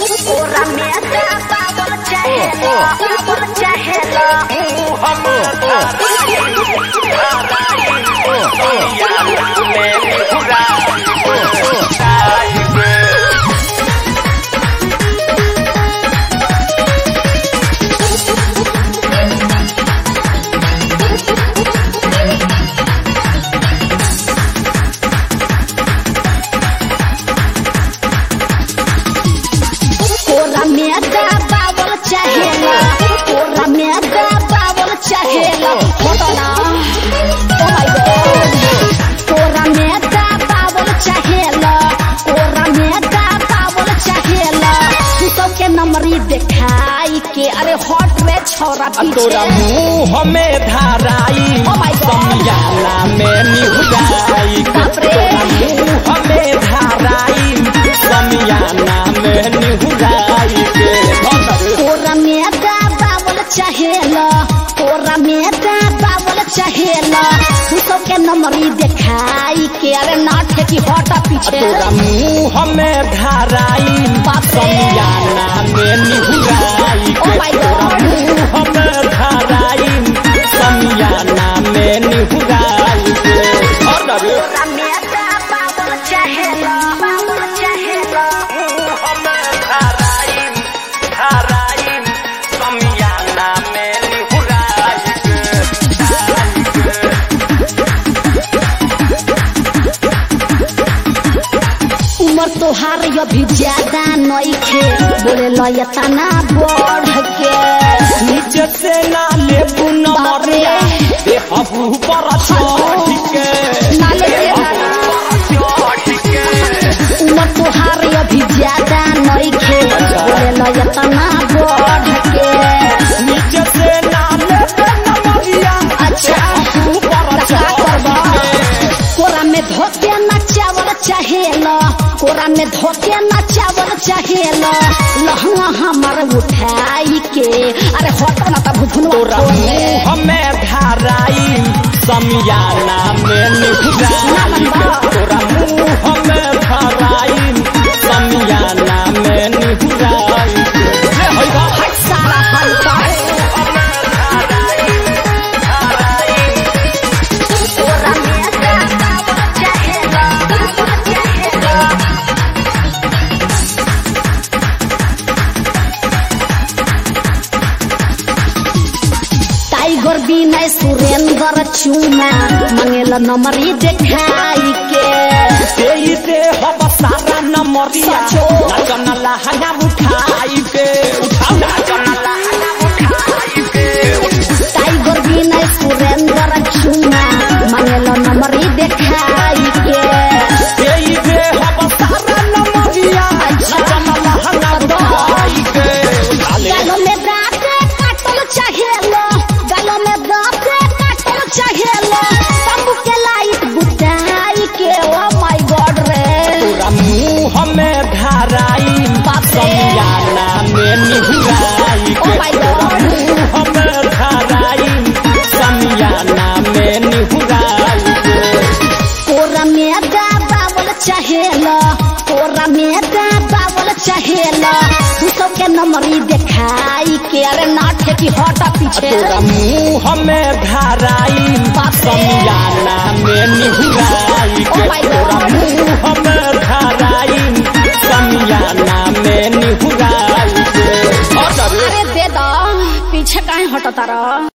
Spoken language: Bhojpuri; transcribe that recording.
Ora meta babol chahela babol chahela Ora meta babol chahela Ora meta babol chahela Hotona Oh my god Ora meta babol chahela Ora meta babol chahela तू सबके नंबरी देखाई के अरे हॉट रे छोरा तोरा पीछे मुंह में धाराई Oh my God. समियाना में निहुराई बाप रे। तोरा मुंह में धाराई समियाना में निहुराई के तोरा में दा बावल चाहेला तोरा में दा बावल चाहेला तू सबके नंबरी देखाई के अरे नाट की हटा पीछे तोरा मुंह में धाराई बाप रे। समियाना में निहुराई Oh के my तोरा God. मुंह में धाराई समियाना में निहुराई के अरे तोरा में दा बावल चाहेला बावल चाहेला उम्र तोहार अभी ज्यादा नइखे बोले लयता ना बढ़ के नीचे से ना ले नमरिया देहबू पर चढ़ के नाले के उम्र तोहार अभी ज्यादा नइखे बोले लयता ना बढ़ के नीचे से ना ले नमरिया अच्छा देहबू पर का चढ़ करबा के कोरा में धोके नचावल चाहेला कोरा में धोके नचावल चाहेला लहंगा हमर उठाई के अरे हटो ना तब तोरा भुनवा मुंह में धाराई समियाना में निहुराई के तोरा मुंह में धाराई समियाना में निहुराई के ले होई बा सारा हल्का कोरा में नचावल चाहेला चाहेला टाइगर बिना सुरेंद्र चूना मंगेला नंबरी देखाई के देई दे हब सारा नमरिया सचो। नाचन लहंगा उठाई के उठाओ नाचन लहंगा उठाई के टाइगर बिना सुरेंद्र चूना मंगेला नंबरी देखाई के देई दे हब सारा नमरिया नाचन लहंगा उठाई के उठा ले गालों में दांत काटल चाहेलो गालों में दांत काटल चाहेलो तंबू के लाइट बुताई के ओ माय गॉड रे तोरा मुंह में धाराई बाप रे। समियाना में निहुराई Oh के my तोरा God. मुंह में धाराई समियाना में निहुराई के कोरा में दा बावल चाहेला कोरा में दा बावल चाहेला तू सबके नंबरी देखाई के अरे नाट की हटा पीछे तोरा मुंह में धाराई बाप रे। समियाना में निहुराई के Oh my तोरा God. मुंह में धाराई समियाना में निहुराई के अरे अरे दे दो पीछे काहे हटता रह